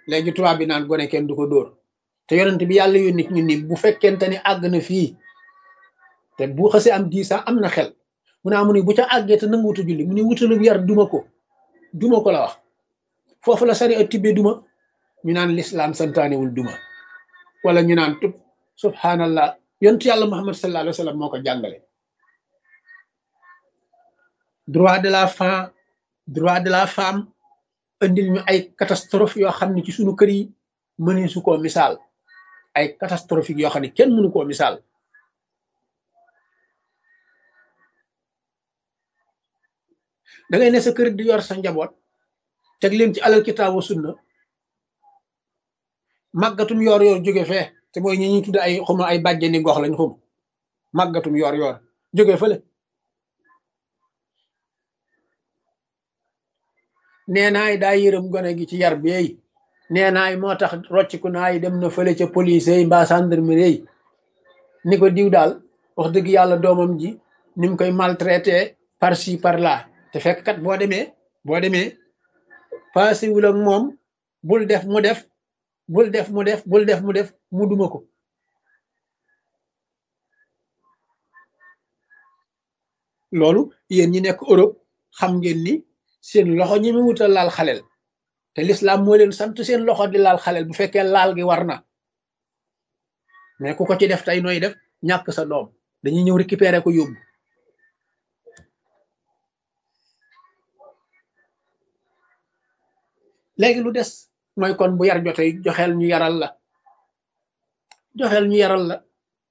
léegi tubaab bi naan gone kenn du ko dóor te yonent bi yàlla yónni ñu ni bu fekkente ni àgg na fii te bu xasee am dix ans am na xel mu ne amu ni bu ca àggee te nanguwutu julli mu ne wutalu yar duma ko duma ko la wax foofu la sari a tibbee duma ñu naan lislaam santaanewul duma wala ñu naan tub subhanallah yontu yàlla muhammad sallallahu alayhi wa sallam moo ko jàngale droit de la femme droit de la femme indil ñu ay catastrophe yoo xam ne ci suñu kër yi mëni su koo misaal ay catastrophique yoo xam ne kenn mënu koo misaal da ngay ne sa kër di yor sa njaboot teg leen ci alal kitaabu sunna màggatum yoor yoor jóge fee te mooy ñi ñuy tudd ay xuma ay bàjjeni gox lañ xum màggatum yoor yoor jóge fële nee naay daa yërëm gone gi ci yar beey nee naay moo tax rocciku naay dem na fële ca police yi mbaa gendarmerie yi ni ko diw daal wax dëgg yàlla doomam ji ni mu koy maltraité par ci par là te fekk kat boo demee boo demee paasiwul ak moom bul def mu def bul def mu def bul def mu def mu duma ko loolu yéen ñi nekk Europe xam ngeen ni seen loxo ñi mu wutal laal xaleel te l'islam moo leen sant seen loxo di laal xaleel bu fekkee laal gi war na mais ku ko ci def tey nooy def ñàkk sa doom dañuy ñëw récupérer ko yóbbu léegi lu des mooy kon bu yar jotee joxeel ñu yaral la joxeel ñu yaral la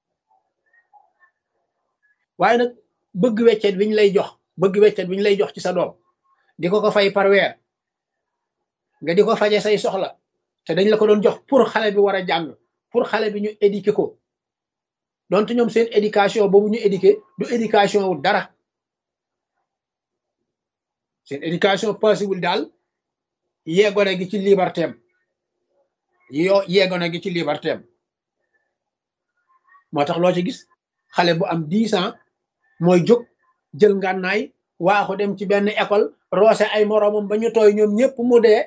waaye nag bëgg weccet bi ñu lay jox bëgg weccet bi ñu lay jox ci sa doom di ko ko fay par weer nga di ko faje say soxla te dañ la ko doon jox pour xale bi war a jàng pour xale bi ñu éduquer ko donte ñoom seen éducation boobu ñu éduquer du éducation wu dara seen éducation possible daal yeegone gi ci liberté am yoo yeegone gi ci liberté am moo tax loo ci gis xale bu am dix ans mooy jóg jël ngànnaay waaxu dem ci benn école roose ay moroomam ba ñu tooy ñoom ñëpp mu dee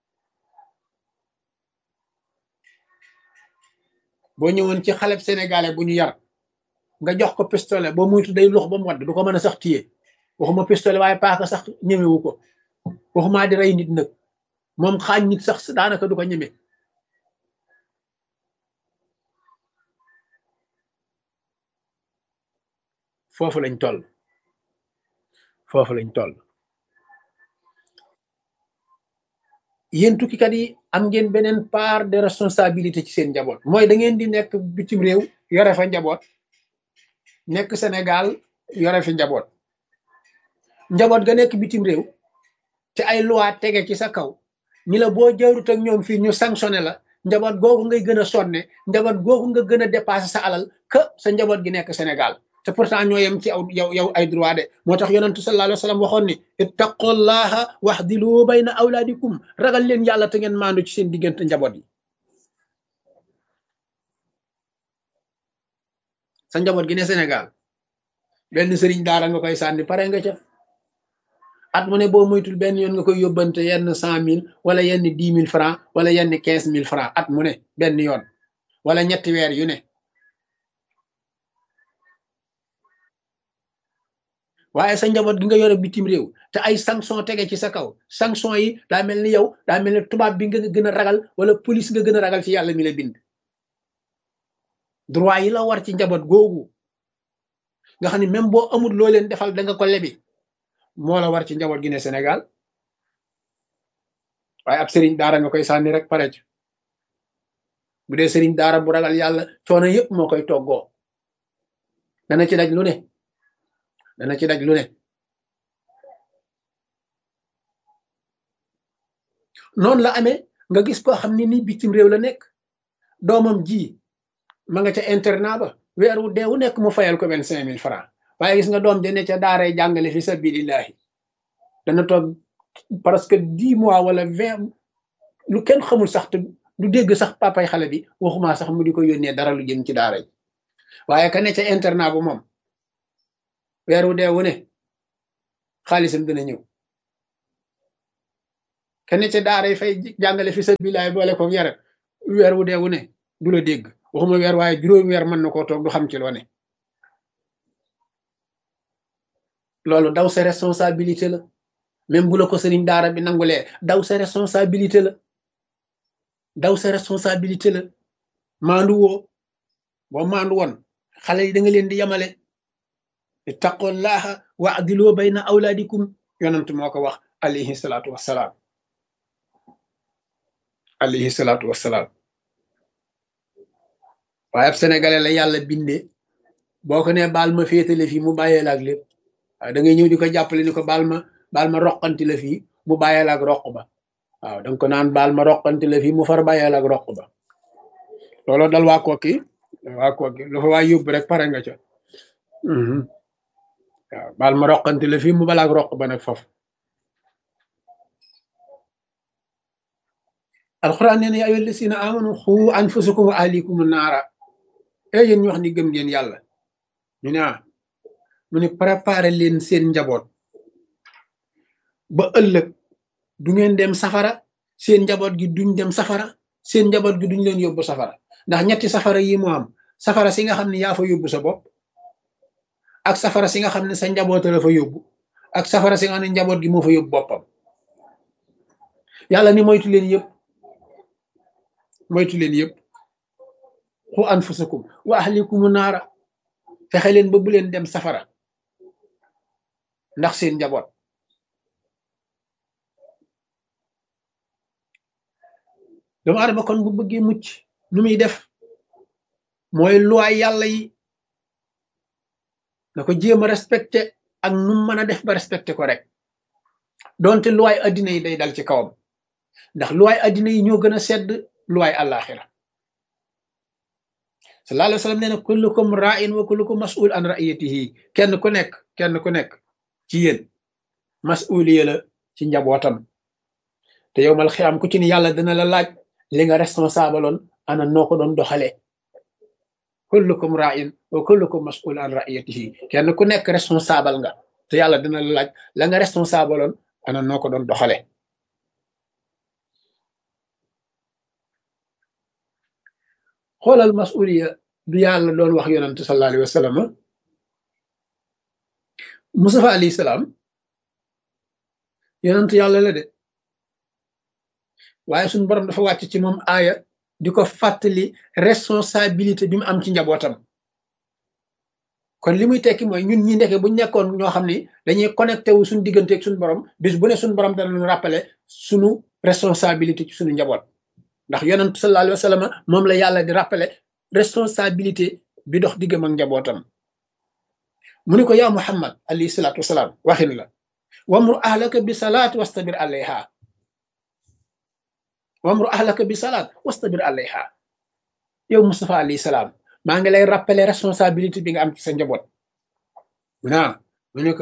boo ñëwoon ci xaleb sénégalais bu ñu yar nga jox ko pistolet boo muytu day lux ba mu wadd du ko mën a sax téye waxuma pistolet waaye paaka sax ñemewu ko waxumaa di rey nit nag moom xaañ nit sax daanaka du ko ñeme foofu lañ toll foofu lañ toll yéen tukkikat yi am ngeen beneen part de responsabilité ci seen njaboot mooy da ngeen di nekk bitim réew yore fa njaboot nekk Sénégal yore fi njaboot njaboot ga nekk bitim réew te ay loi tege ci sa kaw ñi la boo jaarut ak ñoom fii ñu sanctionné la njaboot googu ngay gën a sonne njaboot googu nga gën a dépassé sa alal que sa njaboot gi nekk Sénégal te pourtant ñoo yem ci aw yow yow ay droit de moo tax yonentu sallallahu alayhi wa sallam waxoon ni ittaqullaha waxdilu bayna awlaadikum ragal leen yàlla te ngeen maandu ci seen diggante njaboot yi sa njaboot gi ne Sénégal benn sëriñ daara nga koy sànni pare nga ca at mu ne boo moytul benn yoon nga koy yóbbante yenn cent mille wala yenn dix mille franc wala yenn quinze mille franc at mu ne benn yoon wala ñetti weer yu ne waaye sa njaboot gi nga yore bitim réew te ay sanction tege ci sa kaw sanction yi daa mel ni yow daa mel ni tubaab bi nga gën a ragal wala police nga gën a ragal ci yàlla mi la bind droit yi la war ci njaboot googu nga xam ne même boo amul loo leen defal da nga ko lebi moo la war ci njaboot gi ne Sénégal waaye ab sëriñ daara nga koy sànni rek pare ci bu dee sëriñ daara bu ragal yàlla coono yëpp moo koy toggoo dana ci daj lu ne dana ci daj lu ne noonu la amee nga gis koo xam ne ni bitim réew la nekk doomam ji ma nga ca internat ba weer wu dee wu nekk mu fayal ko vingt cinq mille francs waaye gis nga doom jëne ca daaray jàngale fi sabilillahi dana toog presque dix mois wala vingt lu kenn xamul sax te du dégg sax papay xale bi waxuma sax mu di ko yónnee dara lu jëm ci daara yi waaye ka ne ca internat bu moom weer wu dee wu ne xaalisam dina ñëw kenn ca daara yi fay jàngale fi sa bilaay boole ko yare weer wu dee wu ne du la dégg waxuma weer waaye juróomi weer mën na koo toog du xam ci loo ne loolu daw sa responsabilité la même bu la ko sëriñ daara bi nangulee daw sa responsabilité la daw sa responsabilité la maandu woo boo maandu woon xale yi da nga leen di yemale ittaqullaha wa adiloo bayna awlaadikum yonent moo ko wax alayhi salaatu wassalaam alayhi salaatu wassalaam waaye ab sénégalais la yàlla bindee boo ko nee baal ma féetale fii mu bàyyee la ak lépp waaw da ngay ñëw di ko jàppale ni ko baal ma baal ma roqanti la fii mu bàyyee la ak roq ba waaw da nga ko naan baal ma roqanti la fii mu far bàyyee la ak roq ba looloo dal waa kooki waa kooki lu fa waa yóbbu rek pare nga ca waaw baal ma roqanti la fii mu balaak roq ba nag foofu alxuraan nee na yaa ayyuha llazina amanu xu anfusakum wa ahlikum naara e yéen ñu wax ni gëm ngeen yàlla ñu ne ah mu ne préparé leen seen njaboot ba ëllëg du ngeen dem safara seen njaboot gi duñ dem safara seen njaboot gi duñ leen yóbbu safara ndax ñetti safara yi moo am safara si nga xam ne yaa fa yóbbu sa bopp ak safara si nga xam ne sa njaboot la fa yóbbu ak safara si nga xam ne njaboot gi moo fa yóbbu boppam yàlla ni moytu leen yëpp moytu leen yëpp xu anfusakum wa ahlikum naara fexe leen ba bu leen dem safara ndax seen njaboot doomu adama kon bu bëggee mucc nu muy def mooy luwaay yàlla yi na ko jéem a respecté ak nu mën a def ba respecté ko rek donte luwaay addina yi day dal ci kawam ndax luwaay addina yi ñoo gën a sedd luwaay àllaaxira sallallahu alayhi wa sallam nee na kullukum ra'in wa kullukum mas'ul an ra'iyatihi kenn ku nekk kenn ku nekk ci yéen mas'uliya la ci njabootam te yow mal xiyaam ku ci ni yàlla dina la laaj li nga responsable oon ana noo ko doon doxalee kullukum ra'in wa kullukum mas'ul an ra'iyatihi kenn ku nekk responsable nga te yàlla dina la laaj la nga responsable oon ana noo ko doon doxalee xoolal masuliya du yàlla doon wax yonante sallallahu alayhi wa sallam Mustafa alayhi salaam yonante yàlla la de waaye suñu borom dafa wàcc ci moom aaya di ko fàttali responsabilité bi mu am ci njabootam kon li muy tekki mooy ñun ñi ndeke bu nekkoon ñoo xam ni dañuy connecté wu suñu diggante ak suñu borom bis bu ne suñu borom dana ñu rappeler suñu responsabilité ci suñu njaboot ndax yonent sallallahu alayhi wa sallam moom la yàlla di rappeler responsabilité bi dox diggam ak njabootam mu ni ko yaa muhammad alayhi salaatu wasalaam waxin la wamru ahlaka bi salaat wastabir alayha wamru ahlaka bi salaat wastabir alayha yow Mustafa alayhi salaam maa ngi lay rappeler responsabilité bi nga am ci sa njaboot mu naa mu ne ko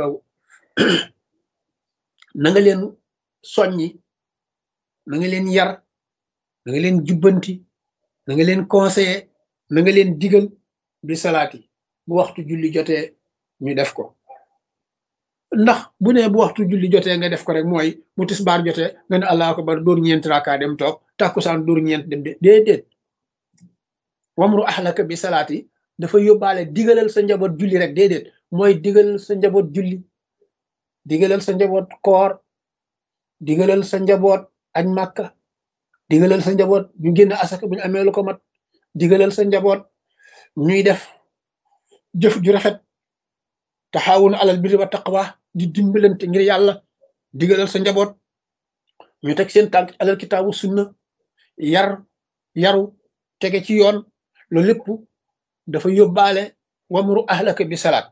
na nga leen soññi na nga leen yar na nga leen jubbanti na nga leen conseiller na nga leen digal bi salaati bu waxtu julli jotee ñu def ko ndax bu ne bu waxtu julli jotee nga def ko rek mooy bu tisbaar jotee nga ne allahu akbar dóor ñeent raaka dem toog tàkkusaan dóor ñeent dem de déedéet wamru ahlaka bi salaati dafa yóbbaale digalal sa njaboot julli rek déedéet mooy digalal sa njaboot julli digalal sa njaboot koor digalal sa njaboot añ màkka digalal sa njaboot ñu génn asaka bu ñu amee lu ko mat digalal sa njaboot ñuy def jëf ju rafet taxawun alal birri wa taqwa di dimbalante ngir yàlla digalal sa njaboot ñu teg seen tànk alal kitaabu sunna yar yaru tege ci yoon loolu lépp dafa yóbbaale wamru ahlaka bi salaat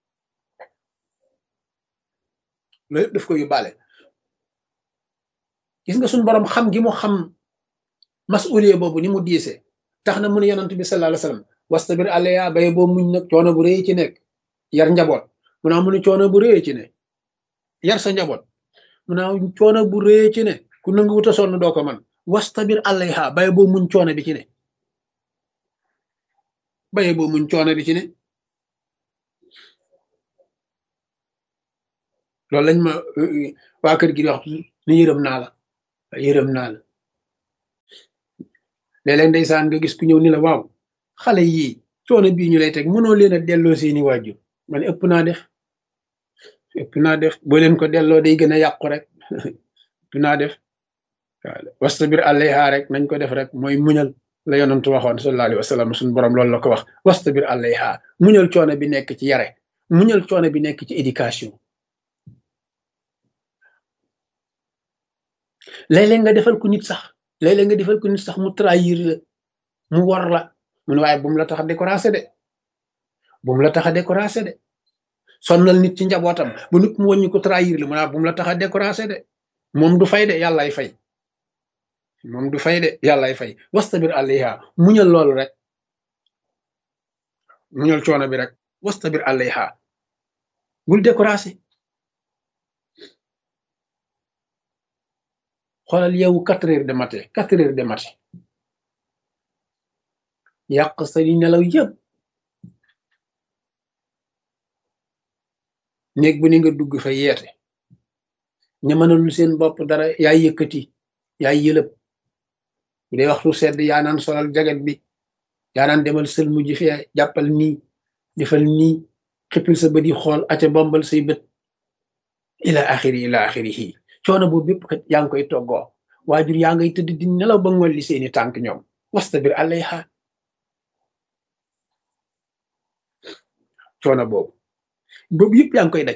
loolu lépp daf ko yóbbaale gis nga suñu borom xam gi mu xam masuliye boobu ni mu diise tax na mu ne yonent bi sallallahu alayhi wasallam wastabir alayha bay boo muñ nag coono bu rëy ci nekk yar njaboot mu naa mu ne coono bu rëy ci ne yar sa njaboot mu naa coono bu rëy ci ne ku nangu wuta sonn doo ko man wastabir alayha bay boo muñ coono bi ci ne bay boo muñ coono bi ci ne loolu lañ ma waa kër gi di wax ni yërëm naa la yërëm naa la léeg-léeg ndeysaan nga gis ku ñëw ni la waaw xale yii coono bii ñu lay teg mënoo leen a delloo seeni waajur man ëpp naa def ëpp naa def boo leen ko delloo day gën a yàqu rek ëpp naa def waaw wastabir alayha rek nañ ko def rek mooy muñal la yonantu waxoon sallallahu alayhi wa sallam suñu borom loolu la ko wax wastabir alayha muñal coono bi nekk ci yare muñal coono bi nekk ci éducation léeg-léeg nga defal ko nit sax léeg-léeg nga defal ko nit sax mu trahir la mu war la mu ne waaye bu mu la tax a découragé de bu mu la tax a découragé de sonnal nit ci njabootam ba nit mu wàññi ko trahir la mu ne bu mu la tax a découragé de moom du fay de yàllaay fay moom du fay de yàllaay fay wastabir alayha muñal loolu rek muñal coono bi rek wastabir alayha bul découragé xoolal yow quatre heures de matin quatre heures de matin yàq sa li nelaw yëpp néeg bu ni nga dugg fa yeete ña mënalul seen bopp dara yaay yëkkati yaay yëlëb bu dee waxtu sedd yaa naan solal jaget bi yaa naan demal sël mujj fee jàppal nii defal nii xippil sa bët yi xool aca bombal say bët ila axiri ila axirihi coono boobu bépp kat yaa ngi koy toggoo waajur yaa ngay tëdd di nelaw ba ngolli seeni tànk ñoom wastabir alayha coono boobu boobu yëpp yaa ngi koy daj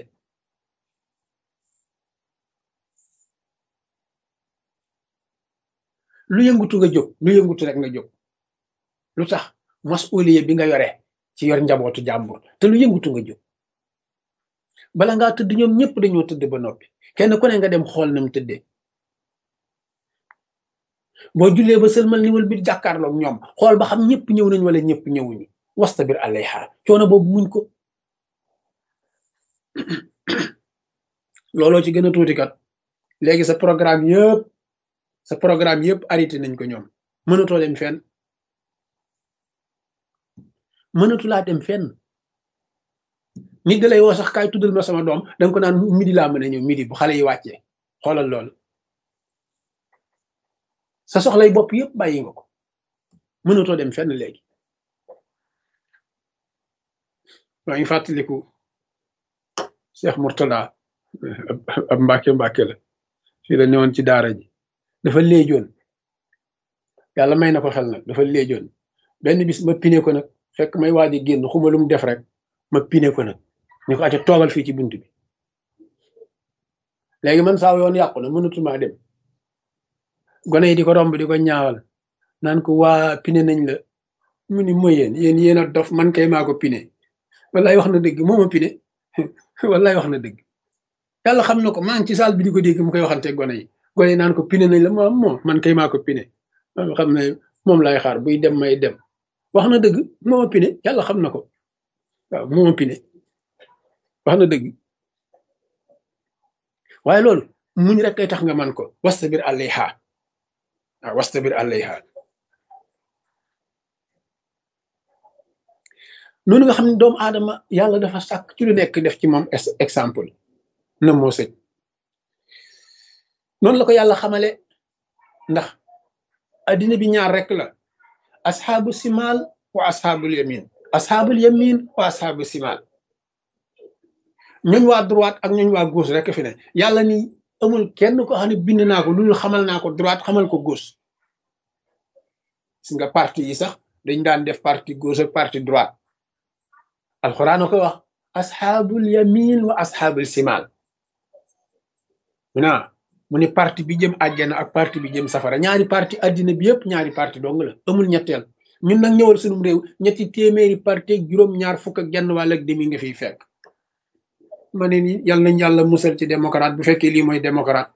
lu yëngutu nga jóg lu yëngutu rek nga jóg lu tax masuliye bi nga yore ci yor njabootu jàmbur te lu yëngutu nga jóg bala ngaa tëdd ñoom ñëpp dañoo tëdd ba noppi kenn ku ne nga dem xool na mu tëddee boo jullee ba sëlmal ni wal bi jàkkaarloog ñoom xool ba xam ñëpp ñëw nañ wala ñëpp ñëwuñu wastabir alayha coono boobu muñ ko looloo ci gën a tuuti kat léegi sa programme yëpp sa programme yëpp arrêté nañ ko ñoom mënatoo dem fenn mënatu laa dem fenn nit da lay woo sax kaay tuddal ma sama doom danga ko naan midi laa mën a ñëw midi bu xale yi wàccee xoolal loolu sa soxlay bopp yëpp bàyyi nga ko mënatoo dem fenn léegi maa ngi fàttaliku Cheikh Mourtada ab mbàkke mbàkke la fii la newoon ci daara ji dafa léejoon yàlla may na ko xel nag dafa léejoon benn bis ma pine ko nag fekk may waaji génn xuma lu mu def rek ma pine ko nag ñu ko ate toogal fii ci bunt bi léegi man saa yoon yàqu na mënatuma dem gone yi di ko romb di ko ñaawal naan ko waa pine nañ la mu ni mooy yéen yéen yéen a dof man kay maa ko pine wallaay wax na dëgg moo ma pine wallaay wax na dëgg yàlla xam na ko maa ngi ci saal bi di ko dégg mu koy waxante gone yi gone yi naan ko pine nañ la moom moom man kay maa ko pine xam ne moom lay xaar buy dem may dem wax na dëgg moo ma pine yàlla xam na ko waaw moo ma pine wax na dëgg waaye loolu muñ rek kay tax nga man ko wastabir alayha waaw wastabir alayha noonu nga xam ne doomu aadama yàlla dafa sàkk ci lu nekk def ci moom exemple na moo sëj noonu la ko yàlla xamale ndax addina bi ñaar rek la asxaabu simaal wa asxaabul yamin asxaabul yamin wa asxaabu simaal ñooñ waa droite ak ñooñ waa gauche rek fi ne yàlla ni amul kenn ko xam ne bind naa ko loolu xamal naa ko droite xamal ko gauche gis nga parti yi sax dañ daan def parti gauche ak parti droite alxuraan a ko wax asxaabul yamin wa asxaabul simaal mu naa mu ni parti bi jëm àjjana ak parti bi jëm safara ñaari parti àddina bi yëpp ñaari parti dong la amul ñetteel ñun nag ñëwal sunum réew ñetti téeméeri parti ak juróom ñaar fukk ak genn wàll ak demi nga fiy fekk ma ne ni yal nañ yàlla musal ci démocrate bu fekkee lii mooy démocrate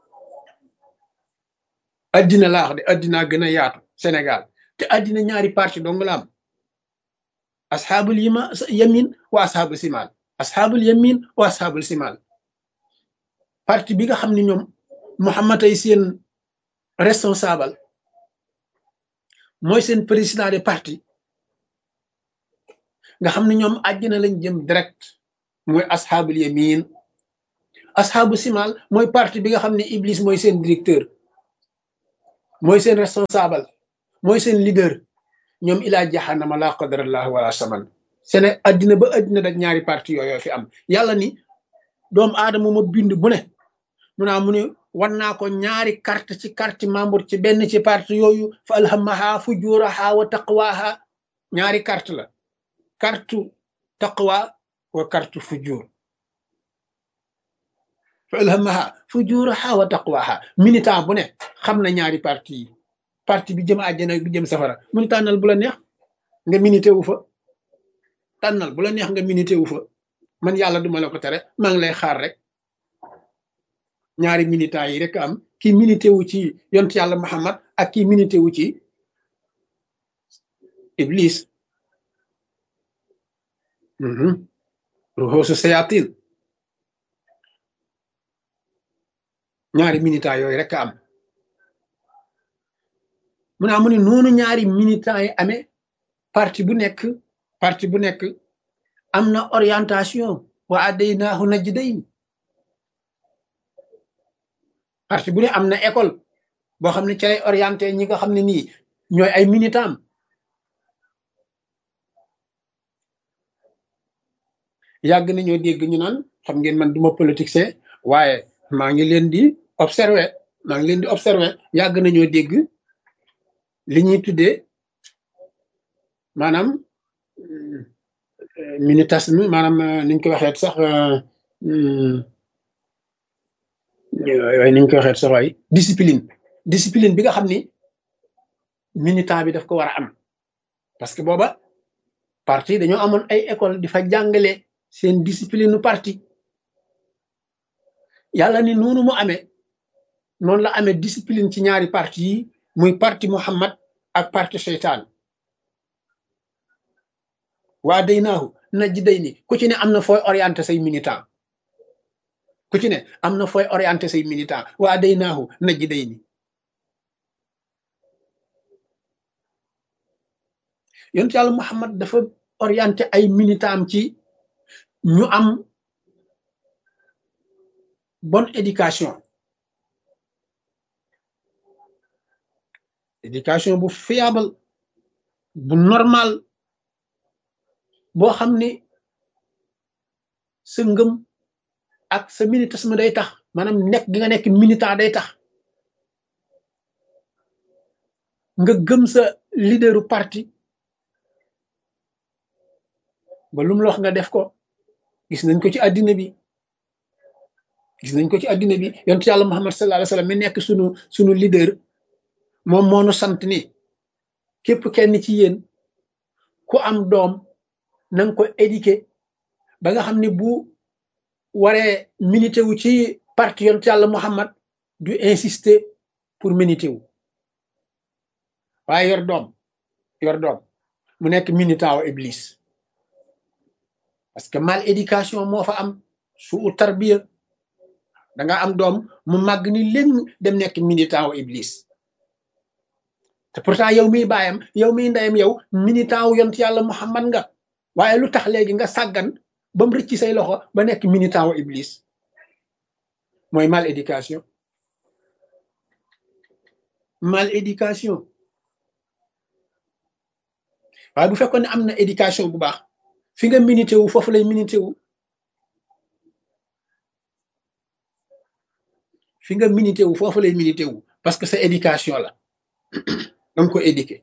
addina laax de addinaa gën a yaatu Sénégal te addina ñaari parti dong la am asxaabul yima yamin wa asxaabul simaal asxaabul yamin wa asxaabul simaal parti bi nga xam ne ñoom Muhammad ay seen responsable mooy seen président de parti nga xam ne ñoom àjjana lañ jëm direct mooy asxaabul yamin asxaabu simaal mooy parti bi nga xam ne Iblis mooy seen directeur mooy seen responsable mooy seen leader ñoom ilaa jaxanama laa qadarallah wala saman sene addina ba addina dak ñaari parti yooyu fi am yàlla ni doomu aadama ma bind bu ne mu naa mu ne wan naa ko ñaari carte ci carte membre ci benn ci parti yooyu fa alhamaha fujuraha wa taqwaha ñaari carte la carte taqwa wa carte fujur fa alhamaha fujuraha wa taqwaha militant bu ne xam na ñaari parti yi parti bi jëm àjjana bi jëm safara mu ni tànnal bu la neex nga minité wu fa tànnal bu la neex nga minité wu fa man yàlla duma la ko tere maa ngi lay xaar rek ñaari militants yi rek am kii minité wu ci yont yàlla Muhammad ak kii minité wu ci Iblis ruxoosu sayatin ñaari militants yooyu rek am mu naa mu ne noonu ñaari militants yi amee parti bu nekk parti bu nekk am na orientation wa adaynaahu najdayn parti bu ne am na école boo xam ne ci lay orienté ñi nga xam ne nii ñooy ay militant yàgg nañoo dégg ñu naan xam ngeen man duma politicien waaye maa ngi leen di observer maa ngi leen di observer yàgg nañoo dégg li ñuy tuddee maanaam militantisme maanaam niñ ko waxeet sax waaye niñ ko waxeet sax waay discipline discipline bi nga xam ni militant bi daf ko war a am parce que booba parti dañoo amoon ay école di fa jàngale seen discipline nu parti yàlla ni noonu mu amee noonu la amee discipline ci ñaari parti yi muy parti Muhammad ak parti seytaan waa day naahu najj day ni ku ci ne am na fooy orienté say militant ku ci ne am na fooy orienté say militant waa day naahu najj day ni yonent yàlla Muhammad dafa orienté ay militant am ci ñu am bonne éducation éducation bu fiable bu normal boo xam ni sa ngëm ak sa militantisme day tax maanaam nekk gi nga nekk militant day tax nga gëm sa leaderu parti ba lu mu la wax nga def ko gis nañ ko ci àddina bi gis nañ ko ci àddina bi yonent yàlla Muhammad sallallahu alayhi wa sallam mi nekk sunu sunu leader moom moo nu sant ni képp kenn ci yéen ku am doom na nga ko éduquer ba nga xam ne bu waree milité wu ci parti yonent yàlla Muhammad du insister pour milité wu waaye yor doom yor doom mu nekk militant wa Iblis parce que mal éducation moo fa am su u tarbiya da nga am doom mu màgg ni léegi dem nekk militant wu Iblis te pourtant yow miy baayam yow miy ndeyam yow militant wu yont yàlla Muhammad nga waaye lu tax léegi nga sàggan ba mu rëcc say loxo ba nekk militant wu Iblis mooy mal éducation mal éducation waaye bu fekkoon ne am na éducation bu baax fi nga milité wu foofu lay milité wu fi nga milité wu foofu lay milité wu parce que sa éducation la danga ko éduqué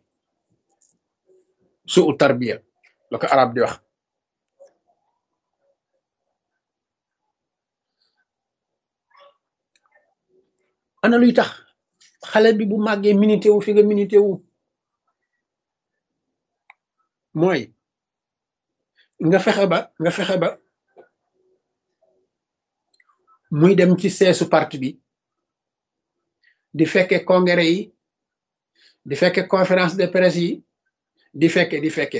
su u tarbiya la ko arab di wax ana luy tax xale bi bu màggee milité wu fi nga milité wu mooy nga fexe ba nga fexe ba muy dem ci seesu parti bi di fekke congrès yi di fekke conférence de presse yi di fekke di fekke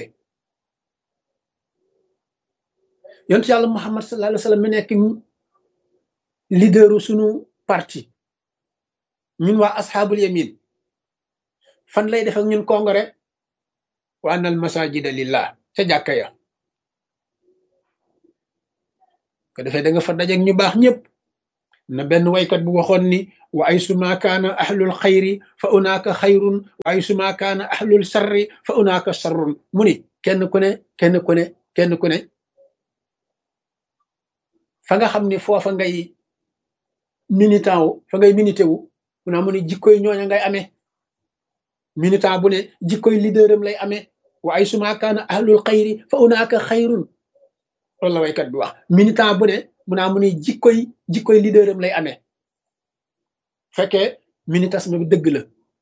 yontu yàlla muhammad sallallahu alayhi wa sallam mi nekk leaderu sunu parti ñun waa asxaabul yamin fan lay def ak ñun congrès wa annal masajida lillah ca jàkka ya ko defee da nga fa dajeeg ñu baax ñëpp na benn waykat bu waxoon ni wa ay suma kaana ahlul xayri fa unaaka xayrun wa ay suma kaana ahlul sarri fa unaaka sarrun mu ni kenn ku ne kenn ku ne kenn ku ne fa nga xam ni foofa ngay militant wu fa ngay milité wu mu naa mu ni jikkoy ñooña ngay amee militant bu ne jikkoy leaderam lay amee wa ay suma kaana ahlul xayri fa unaaka xayrun loolu la waykat bi wax militant bu ne mu naa mu ni jikkoy jikkoy leaderam lay amee fekkee militantisme bi dëgg la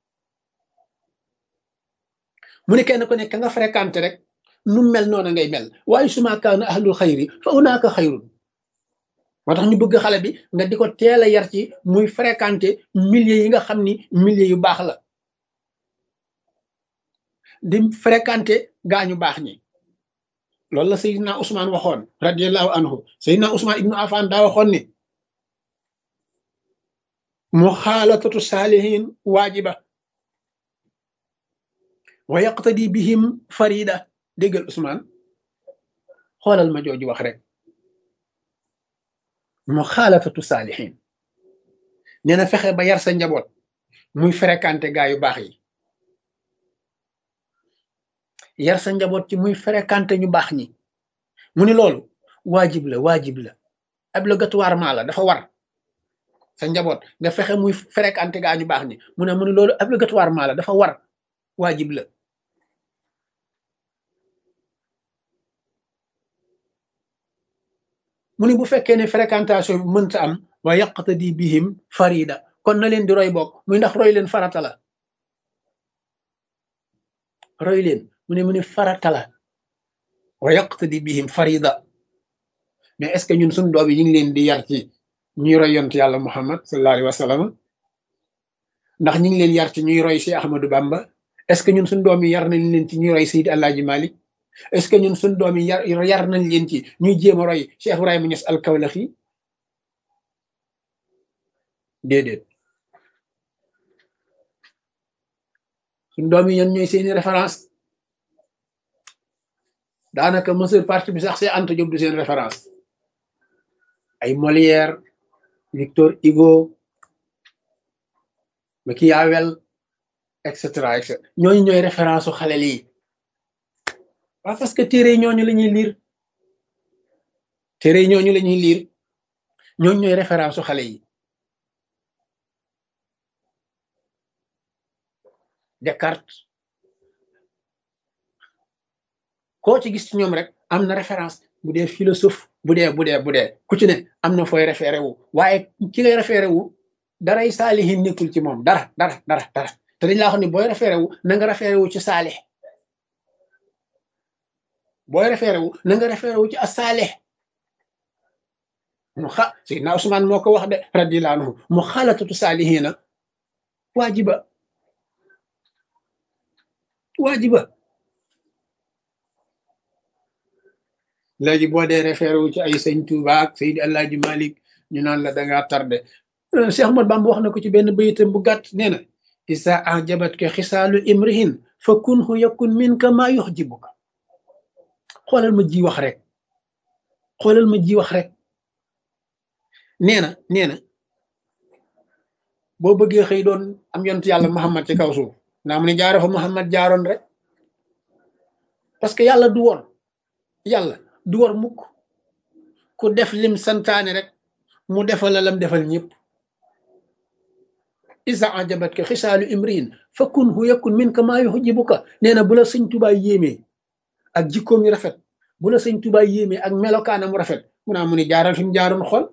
mu ni kenn ku ne ka nga fréquenté rek nu mel noona ngay mel waaye suma kaana ahlul xayri fa unaaka xayrun moo tax ñu bëgg xale bi nga di ko teel a yar ci muy fréquenté milieu yi nga xam ni milieu yu baax la di fréquenté gaañu baax ñi loolu la Seydina Ousmane waxoon radiallahu anhu Seydina Ousmane ibnu Affan daa waxoon ni muxaalatatu saalihin waajiba wa yaqtadi bihim farida déggal Ousmane xoolal ma jooju wax rek muxaalatatu saalihin nee na fexe ba yar sa njaboot muy fréquenté gaa yu baax yi yar sa njaboot ci muy fréquenté ñu baax ñi mu ni loolu waajib la waajib la obligatoirement la dafa war sa njaboot nga fexe muy fréquenté gaa ñu baax ñi mu ne mu ni loolu obligatoirement la dafa war waajib la mu ni bu fekkee ne fréquentation bi mënta am wa yaqtadi bihim farida kon na leen di roy bokk muy ndax roy leen farata la roy leen mu ne mu ni farata la wa yaqtadi bihim farida mais est ce que ñun suñu doom yi ñu ngi leen di yar ci ñuy roy yont yàlla muhammad sallallahu alayhi wa sallam ndax ñu ngi leen yar ci ñuy roy si ahmadou bamba est ce que ñun suñu doom yi yar nañ leen ci ñuy roy sayid alaaji malik est ce que ñun suñu doom yi yar yar nañ leen ci ñuy jéem a roy cheikh ibrahima ñes al kawlaxi déedéet suñu doom yi ñan ñooy seeni référence daanaka monsieur parti bi sax see Anta Diop du seen référence ay Molière Victor Hugo Machiavel et cetera et cetera ñooñu ñooy référence su xale lii waaw parce que téere ñooñu la ñuy liir téere ñooñu la ñuy liir ñooñu ñooy référence su xale yi Descartes koo ci gis ci ñoom rek am na référence bu dee philosophe bu dee bu dee bu dee ku ci ne am na fooy référé wu waaye ki ngay référé wu daray saalihin nekkul ci moom dara dara dara dara te dañ laa xam ne booy référé wu na nga référé wu ci saalih booy référé wu na nga référé wu ci asaalih mu xa Seydina Ousmane moo ko wax de radiyallahu anhu mu xaalatatu saalihina waajiba waajiba léegi boo dee référé wu ci ay sëñ Touba ak Seydi Alaaji Malik ñu naan la dangaa tardé Cheikh Ahmad Bamba wax na ko ci benn bayitam bu gàtt nee na isa ajabat ka xisaalu imrihin fa kunhu yakun min ka maa yuxjibuka xoolal ma ji wax rek xoolal ma ji wax rek nee na nee na boo bëggee xëy doon am yonent yàlla Muhammad ci kaw suuf naa mu ne jaaro fa Muhammad jaaroon rek parce que yàlla du woon yàlla du war mukk ku def lim santaane rek mu defal la lam defal ñëpp isa ajabat ka xisaalu imriin fa kun hu yakun min ka maa yuhjibuka nee na bu la sëñ tubaay yéemee ak jikkoom yu rafet bu la sëñ tubaay yéemee ak melokaanam rafet mu naa mu ni jaaral fi mu jaaroon xool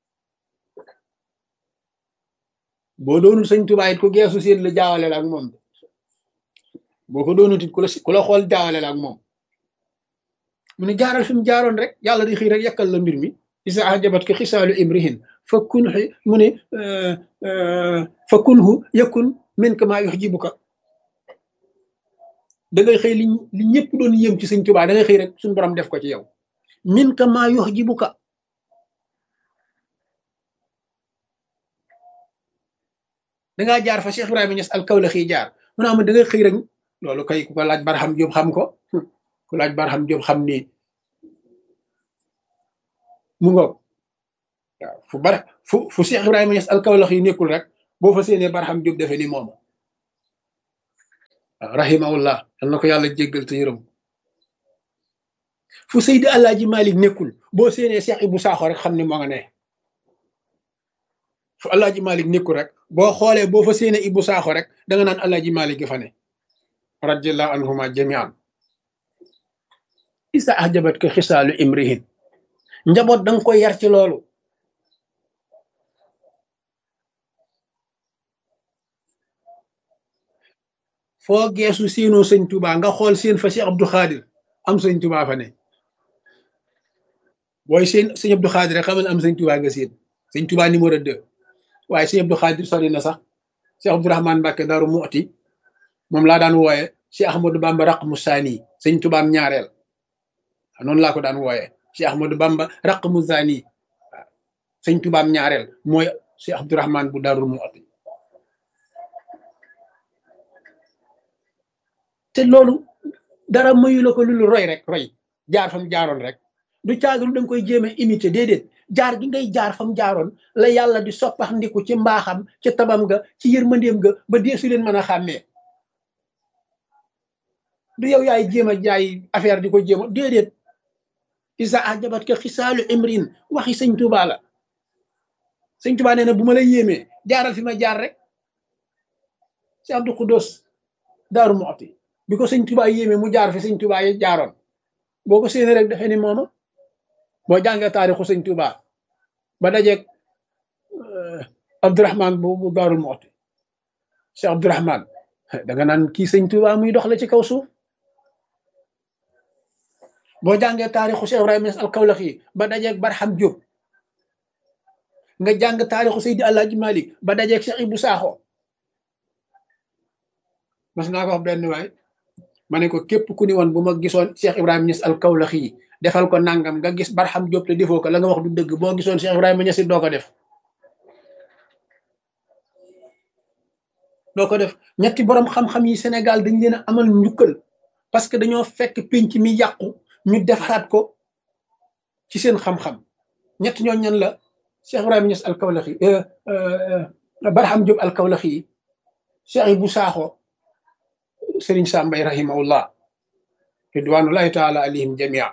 boo doonul sëñ tubaay it ku geesu seen la jaawale la ak moom boo ko doonut it ku la ku la xool jaawale la ak moom mu ne jaaral fi mu jaaroon rek yàlla di xëy rek yàkkal la mbir mi isa ajabat ka xisaalu imrihin fa kun mu ne fa kunhu yakun min ka maa yuxjibuka da ngay xëy li li ñëpp doon yëm ci sëñ Tuubaa da ngay xëy rek suñu borom def ko ci yow min ka maa yuxjibuka da ngaa jaar fa Cheikh Ibrahima Niass al Kawlaxi jaar mu ne am da ngay xëy rek loolu kay ku ko laaj Barham Jóob xam ko ku laaj Barham Jóob xam ni mu ngoog waaw fu bara fu fu Cheikh Ibrahima Niass alkawlax yi nekkul rek boo fa séenee Barham Diop defe ni moom waaw rahimahullah yal na ko yàlla jéggal te yërëm fu Seydi Alaaji Malik nekkul boo séenee Cheikh Ibou Sakho rek xam ni moo nga ne fu Alaaji Malik nekkul rek boo xoolee boo fa séenee Ibou Sakho rek da nga naan Alaaji Malik gi fa ne radiallahu anhuma jamian isa ahjabat ko xisaalu imrihin njaboot danga koy yar ci loolu foo geesu siinoo sëñ Tuba nga xool seen fa si Abdou Khadir am sëñ Tuba fa ne booy seen sëñ Abdou Khadir rek xamal am sëñ Tuba nga seen sëñ Tuba numéro deux waaye sëñ Abdou Khadir sori na sax si Abdourahman Mbàkke Daaru Muxti moom laa daan wooye si Ahmadou Bamba raq mu saani sëñ Tubaam ñaareel noonu laa ko daan wooye si Ahmadou Bamba raq mu saani waaw sëñ Tubaam ñaareel mooy si Abdourahman bu Daaru Muxti te loolu dara mayu la ko lu roy rek roy jaar fam jaaroon rek du caagalu da nga koy jéem a imité déedéet jaar gi ngay jaar fam jaaroon la yàlla di soppax ndiku ci mbaaxam ci tabam ga ci yërmandeem ga ba deesu leen mën a xàmmee du yow yaay jéem a jaay affaire di ko jéem a déedéet isa ajabat ka xisaalu imrin waxi sëñ Tuubaa la sëñ Tuubaa nee na bu ma la yéemee jaaral fi ma jaar rek si Abdou Xudos Daaru Muxti bi ko sëñ Tuubaa yéemee mu jaar fi sëñ Tuubaa yi jaaroon boo ko séenee rek dafee ni mooma boo jàngee taarixu sëñ Tuubaa ba dajeeg Abdourahman bu bu Daaru Muxti Cheikh Abdourahman da nga naan kii sëñ Tuubaa muy dox la ci kaw suuf boo jàngee taarixu Cheikh Ibrahima Niass al-Kawlaxi ba dajeeg Barham Diop nga jàng taarixu Seydi Alaaji Malik ba dajeeg Cheikh Ibou Sakho mas naa ko wax benn waay ma ne ko képp ku ni woon bu ma gisoon Cheikh Ibrahima Niass al-Kawlaxi yi defal ko nangam nga gis Barham Diop te defoo ko la nga wax du dëgg boo gisoon Cheikh Ibrahima Niass doo ko def doo ko def ñetti borom xam-xam yi Sénégal dañ leen a amal njukkal parce que dañoo fekk pénc mi yàqu ñu defaraat ko ci seen xam-xam ñett ñoo ñan la Cheikh Ibrahima Niass al-Kawlaxi Barham Diop al-Kawlaxi yi Cheikh Ibou Sakho Serigne Sam Mbaye rahimahullah ridwanullahi taala alayhim jamia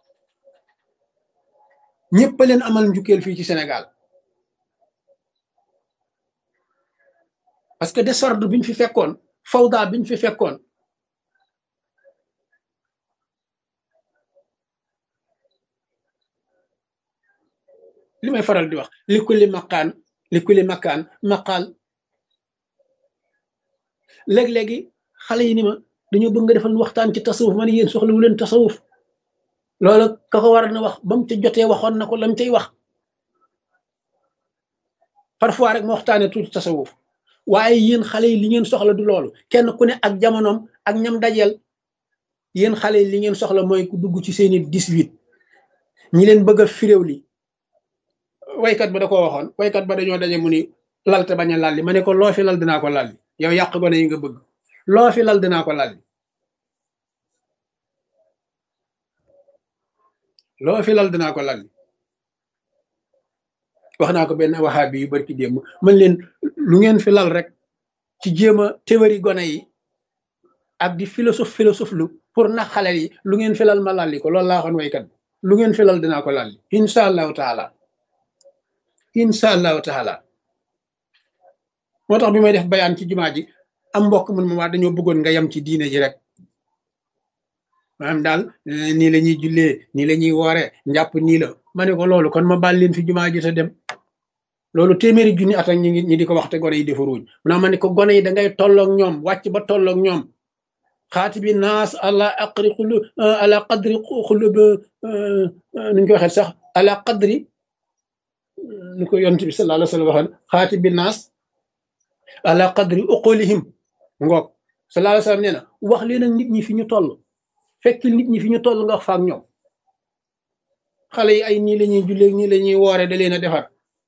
ñëpp leen amal njukkeel fii ci Sénégal parce que désordre bi ñu fi fekkoon fawda bi ñu fi fekkoon li may faral di wax li kulli makaan li kulli makaan maqaal léeg-léegi xale yi ni ma dañoo bëgg nga defal waxtaan ci tasawuf ma ne yéen soxlawu leen tasawuf loola ka ko war na wax ba mu ca jotee waxoon na ko lam cay wax parfois rek ma waxtaanee tuuti tasawuf waaye yéen xale yi li ngeen soxla du loolu kenn ku ne ak jamonoom ak ñam dajeel yéen xale yi li ngeen soxla mooy ku dugg ci seeni 18 ñi leen bëgg a firéew li waykat ba da ko waxoon waykat ba dañoo daje mu ni lalte bañ a lalli ma ne ko loo fi lal dinaa ko lalli yow yàq gone yi nga bëgg loo fi lal dinaa ko lalli loo fi lal dinaa ko lalli wax naa ko benn waxaabi yu barki démb man leen lu ngeen fi lal rek ci jéem a théorie gone yi ak di philosophe philosophe lu pour nax xale yi lu ngeen fi lal ma lalli ko loolu laa waxoon waykat bi lu ngeen fi lal dinaa ko lalli incha allahu taala incha allahu taala moo tax bi may def bayaan ci jumaa ji am mbokk mun ma waa dañoo bëggoon nga yem ci diine ji rek maanaam daal nii la ñuy jullee nii la ñuy woore njàpp nii la ma ne ko loolu kon ma baal leen fi jumaa ji te dem loolu téeméeri junni at ak ñi ngi ñi di ko wax te gone yi defaruñ mu naa ma ne ko gone yi da ngay tolloog ñoom wàcc ba tolloog ñoom xaati bi naas ala aqri xulu ala qadri xulu nuñ ko waxee sax ala qadri ni ko yonent bi sallallahu alayhi wa sallam waxoon xaati bi naas ala qadri uqulihim ngoog sallallahu alayhi wa sallam nee na wax leen ak nit ñi fi ñu toll fekk nit ñi fi ñu toll nga wax fa ak ñoom xale yi ay nii la ñuy jullee nii la ñuy woore da leen a defar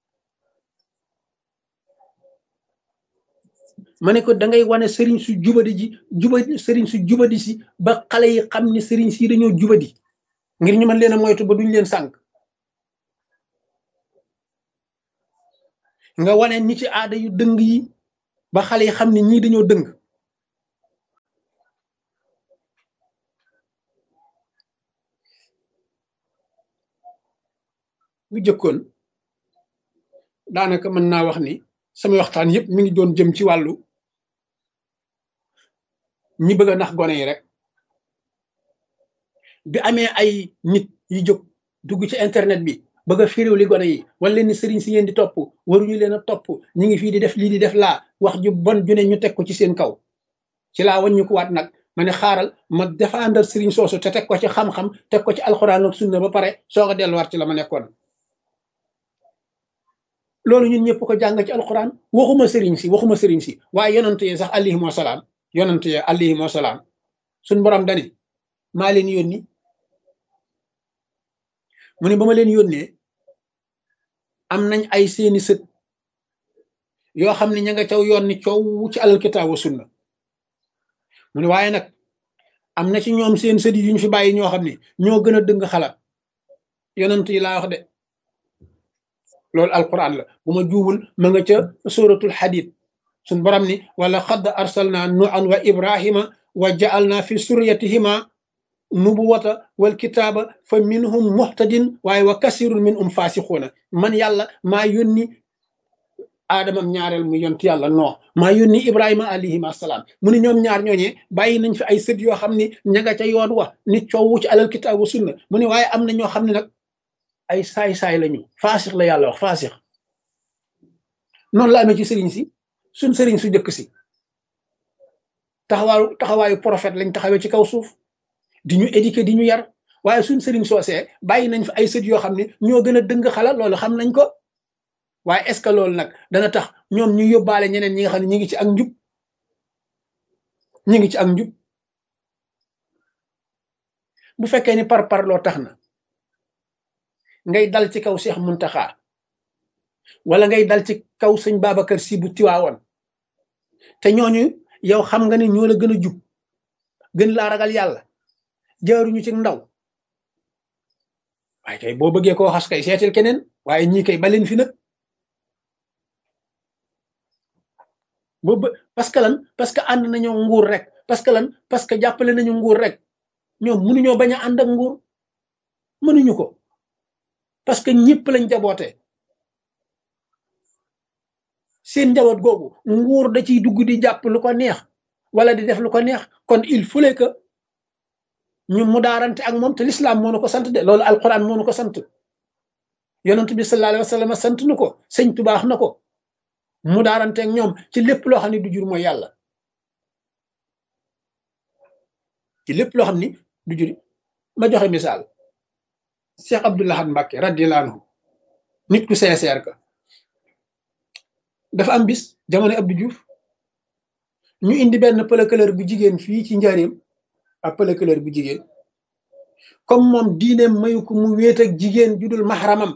ma ne ko da ngay wane sëriñ su jubadi ji jubadi sëriñ su jubadi si ba xale yi xam ne sëriñ si dañoo jubadi ngir ñu mën leen a moytu ba duñ leen sànq nga wane ñi ci aada yu dëng yi ba xale yi xam ne ñii dañoo dëng bu jëkkoon daanaka mën naa wax ni sama waxtaan yëpp mi ngi doon jëm ci wàllu ñi bëgg a nax gone yi rek bi amee ay nit yu jóg dugg ci internet bi bëgg a firiw li gone yi wala leen ni sëriñ si ngeen di topp waruñu leen a topp ñi ngi fii di def lii di def laa wax ju bon ju ne ñu teg ko ci seen kaw ci laa waññu ko waat nag ma ne xaaral ma défendre sëriñ soosu te teg ko ci xam-xam teg ko ci alxuraan ak sunna ba pare soog a delluwaat ci la ma nekkoon loolu ñun ñëpp ko jàng ci alxuraan waxuma sëriñ si waxuma sëriñ si waaye yonante yi sax alayhim wasalaam yonante yi alayhim wasalaam suñ borom dani maa leen yónni mu ne ba ma leen yónnee am nañ ay seeni sët yoo xam ne ña nga caw yoon ni coow ci alal kitaab wa sunna mu ne waaye nag am na ci ñoom seen sët yi ñu fi bàyyi ñoo xam ne ñoo gën a dëng xalaat yonent yi laa wax de loolu alquran la bu ma juumul ma nga ca suratul hadid suñ borom ni wala xadd arsalna nuan wa ibrahima wa ja'alna fi suryatihima nubuwata wal kitaaba fa minhum muhtadin waaye wa kasirun min um faasixuuna man yàlla maa yónni aadamam ñaareel mu yont yàlla noo maa yónni ibrahima alayhim assalaam mu ne ñoom ñaar ñooñee bàyyi nañ fi ay sët yoo xam ne ña nga ca yoon wa ni coowu ci alal kitaab wa sunna mu ne waaye am na ñoo xam ne nag ay saay-saay lañu faasix la yàlla wax faasix noonu la amee ci sëriñ si suñ sëriñ su jëkk si taxawaayu taxawaayu prophète lañ taxawee ci kaw suuf di ñu éduquer di ñu yar waaye suñ sëriñ soosee bàyyi nañ fi ay sët yoo xam ne ñoo gën a dëng xala loolu xam nañ ko waaye est ce que loolu nag dana tax ñoom ñu yóbbaale ñeneen ñi nga xam ne ñi ngi ci ak njub ñi ngi ci ak njub bu fekkee ni par par loo tax na ngay dal ci kaw Cheikh Muntaxa wala ngay dal ci kaw sëñ Babacar Si bu tiwaawoon te ñooñu yow xam nga ne ñoo la gën a jub gën laa ragal yàlla jaaruñu ci ndaw waaye kay boo bëggee koo xas kay seetil keneen waaye ñii kay baleen fi nag boobu parce que lan parce que ànd nañoo nguur rek parce que lan parce que jàppale nañu nguur rek ñoom mënuñoo bañ a ànd ak nguur mënuñu ko parce que ñëpp lañ jaboote seen njaboot googu nguur da ciy dugg di jàpp lu ko neex wala di def lu ko neex kon il fallait que ñu mu daarante ak moom te lislaam moo nu ko sant de loolu alquran moo nu ko sant yonent bi sallallahu alayhi wa sallam sant nu ko sëñ tubaax na ko mu daarante ak ñoom ci lépp loo xam ne du jur mooy yàlla ci lépp loo xam ni du jur ma joxe misaal Cheikh Abdoul Ahad Mbacké radiyallahu anhu nit ku sincère ka dafa am bis jamono Abdou Diouf ñu indi benn pëlëkëlër bu jigéen fii ci njaareem ab pëlëkëlër bu jigéen comme moom diineem mayu ko mu wéet ak jigéen judul maxaramam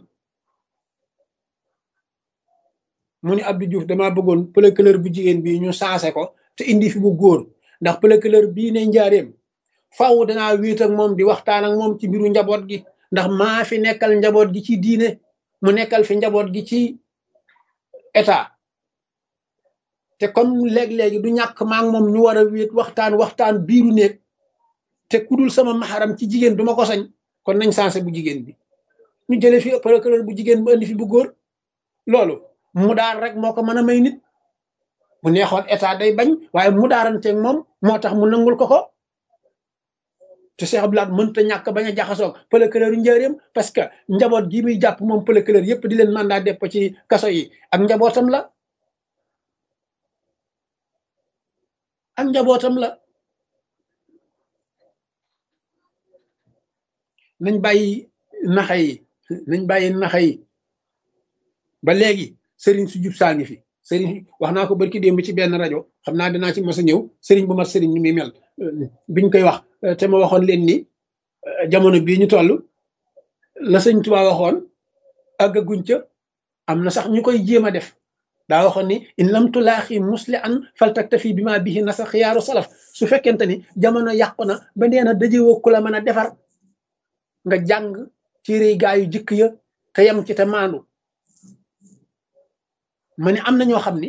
mu ni Abdou Diouf dama bëggoon pëlëkëlër bu jigéen bi ñu saase ko te indi fi bu góor ndax pëlëkëlër bii ne njaareem faaw danaa wéet ak moom di waxtaan ak moom ci mbiru njaboot gi ndax maa fi nekkal njaboot gi ci diine mu nekkal fi njaboot gi ci état te comme léeg-léegi du ñàkk maa ngi moom ñu war a wéet waxtaan waxtaan biiru néeg te kudul sama maxaram ci jigéen duma ko sañ kon nañ sansé bu jigéen bi ñu jële fi procureur bu jigéen bu indi fi bu góor loolu mu daar rek moo ko mën a may nit bu neexoon état day bañ waaye mu daaranteeg moom moo tax mu nangul ko ko te Cheikh Abdoulaye mënta ñàkk bañ a jaxasoog procureur yu njëriñam parce que njaboot gi muy jàpp moom procureur yépp di leen mandat def ko ci kaso yi ak njabootam la ak njabootam la nañ bàyyi naxa yi nañ bàyyi naxa yi ba léegi sëriñ su jub saa ngi fi sëriñ wax naa ko barki démb ci benn rajo xam naa dinaa ci mos a ñëw sëriñ bu mat sëriñ ni muy mel biñ koy wax te ma waxoon leen ni jamono bii ñu toll la sëñ Tuubaa waxoon àggaguñ ca am na sax ñu koy jéem a def daa waxoon ni in lam tulaaxi musli an faltaktafi bi ma bihi nasa xiyaaru salaf su fekkente ni jamono yàqu na ba nee na dajewoo ku la mën a defar nga jàng téere gaa yu jëkk ya te yem ci te maandu ma ne am na ñoo xam ni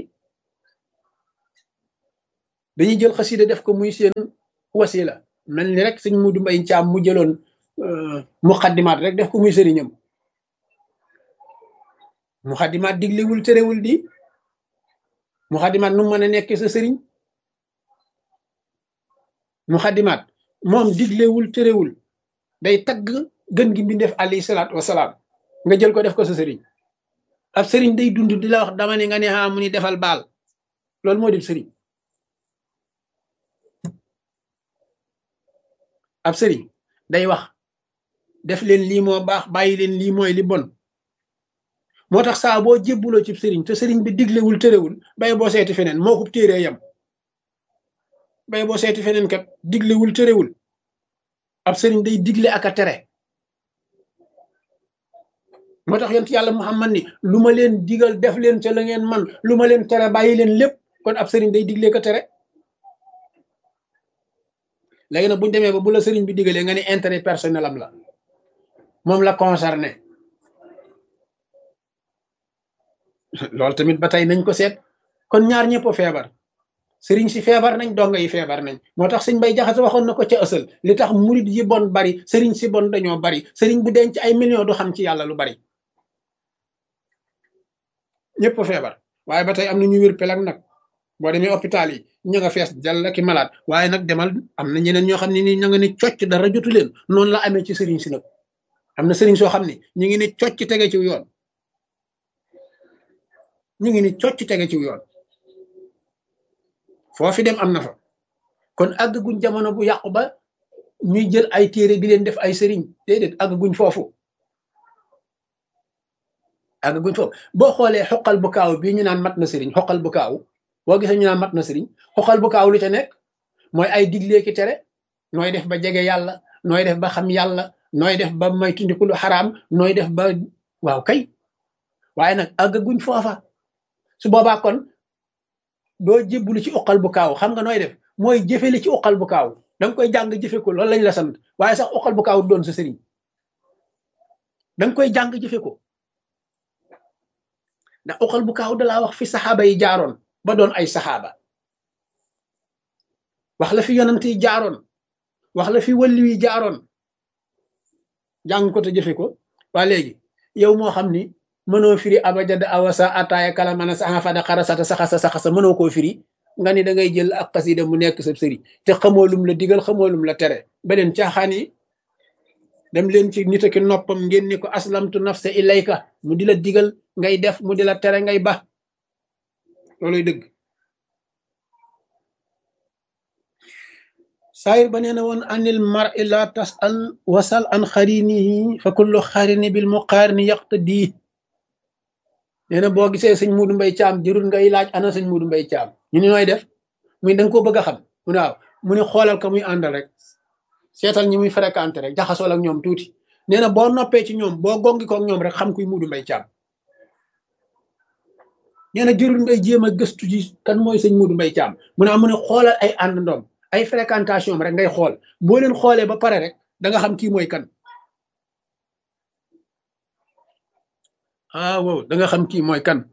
dañuy jël xasida def ko muy seen wasila mel ni rek sëñ Mudu Mbay Caam mu jëloon muqaddimaat rek def ko muy sëriñam muqaddimaat diglewul terewul di muqaddimaat nu mën a nekkee sa sëriñ muqaddimaat moom diglewul terewul day tagg gën gi mbindeef alayhi salaatu wasalaam nga jël ko def ko sa sëriñ ab sëriñ day dund di la wax dama ne nga ne ah mu ni defal baal loolu moo di sëriñ ab sëriñ day wax def leen lii moo baax bàyyi leen lii mooy li bon moo tax saa boo jébbuloo ci sëriñ te sëriñ bi diglewul tërewul bay boo seeti feneen moo ko téeree yam bay boo seeti feneen kat diglewul tërewul ab sëriñ day digle ak a tere moo tax yonent yàlla Muhammad ni lu ma leen digal def leen ca la ngeen man lu ma leen tere bàyyi leen lépp kon ab sëriñ day digle ko tere léegi nag bu ñu demee ba bu la sëriñ bi digalee nga ne intérêt personnel am la moom la concerné loolu tamit ba tey nañ ko seet kon ñaar ñëpp feebar sëriñ si feebar nañ donga yi feebar nañ moo tax sëñ bay jaxase waxoon na ko ca ësal li tax murit yi bon bari sëriñ si bon dañoo bari sëriñ bu denc ay millions du xam ci yàlla lu bari ñëpp feebar waaye ba tey am na ñu wér pelag nag boo demee hôpital yi ña nga fees jàll ki malade waaye nag demal am na ñeneen ñoo xam ne ni ña nga ne cocc dara jotu leen noonu la amee ci sëriñ si nag am na sëriñ soo xam ne ñu ngi ne cocc tege ci yoon ñu ngi ni cocc tege ci yoon foofi dem am na fa kon àgg guñ jamono bu yàqu ba ñuy jël ay téere di leen def ay sëriñ déedéet àgg guñ foofu àgg guñ foofu boo xoolee xoqal bu kaaw bii ñu naan mat na sëriñ xoqal bu kaaw boo gisee ñu naan mat na sëriñ xoqal bu kaaw lu ca nekk mooy ay diglee ki tere nooy def ba jege yàlla nooy def ba xam yàlla nooy def ba may tundiku lu xaraam nooy def ba waaw kay waaye nag àgg guñ foofa su boobaa kon doo jébbulu ci uqal bu kaaw xam nga nooy def mooy jëfeli ci uqal bu kaaw da nga koy jàng jëfe ko loolu lañ la sant waaye sax uqal bu kaaw doon sa sëriñ da nga koy jàng jëfe ko ndax uqal bu kaaw dalaa wax fi saxaaba yi jaaroon ba doon ay saxaaba wax la fi yonant yi jaaroon wax la fi wàllu yi jaaroon jàng ko te jëfe ko waa léegi yow moo xam ni mënoo firi abajada awasa ataaya kala mana saxa fada xarasata saxasa saxasa mënoo koo firi nga ni da ngay jël ak xasida mu nekk sa sëriñ te xamoo lum la digal xamoo lum la tere beneen caaxaan yi dem leen ci nit ki noppam ngeen ni ko aslamtu nafsa ilayka mu di la digal ngay def mu di la tere ngay ba looluy dëgg saayir ba nee na woon anil mar i la tasal wasal an xarinihi fa kullu xarini bil muqaarini yaqtadi nee na boo gisee sëñ Mudu Mbay Caam jërul ngay laaj ana sëñ Mudu Mbay Caam ñu ni nooy def muy da nga koo bëgg a xam mu ne waaw mu ne xoolal ka muy àndal rek seetal ñi muy fréquenté rek jaxasool ak ñoom tuuti nee na boo noppee ci ñoom boo gongi ko ak ñoom rek xam kuy Mudu Mbay Caam nee na jërul ngay jéem a gëstu ji kan mooy sëñ Mudu Mbay Caam mu ne mu ne xoolal ay àndandoom ay fréquentation rek ngay xool boo leen xoolee ba pare rek da nga xam kii mooy kan ah wow da nga xam kii mooy kan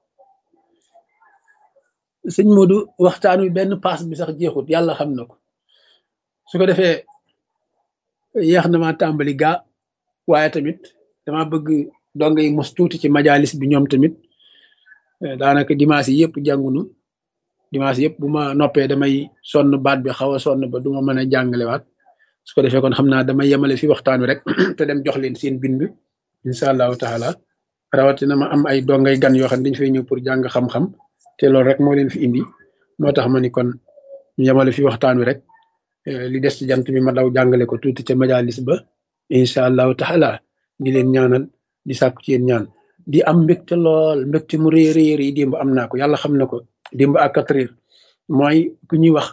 sëñ Modou waxtaan wi benn paas bi sax jeexut yàlla xam na ko su ko defee yéex na ma tàmbali gaa waaye tamit dama bëgg donga yi mos tuuti ci majalis bi ñoom tamit daanaka dimanche yi yëpp jàngunu dimanche yëpp bu ma noppee damay sonn baat bi xaw a sonn ba du ma mën a jàngalewaat su ko defee kon xam naa damay yemale fi waxtaan wi rek te dem jox leen seen bind incha allahu taala rawatina ma am ay dongay gan yoo xam ne dañu fay ñëw pour jàng xam-xam te loolu rek moo leen fi indi moo tax ma ni kon ñu yemale fi waxtaan wi rek li des ci jant bi ma daw jàngale ko tuuti ca majalis ba incha allahu taala di leen ñaanal di sàkku ci yéen ñaan di am mbégte lool mbégte mu rëy rëy rëy démb am naa ko yàlla xam na ko démb ak quatre heures mooy ku ñuy wax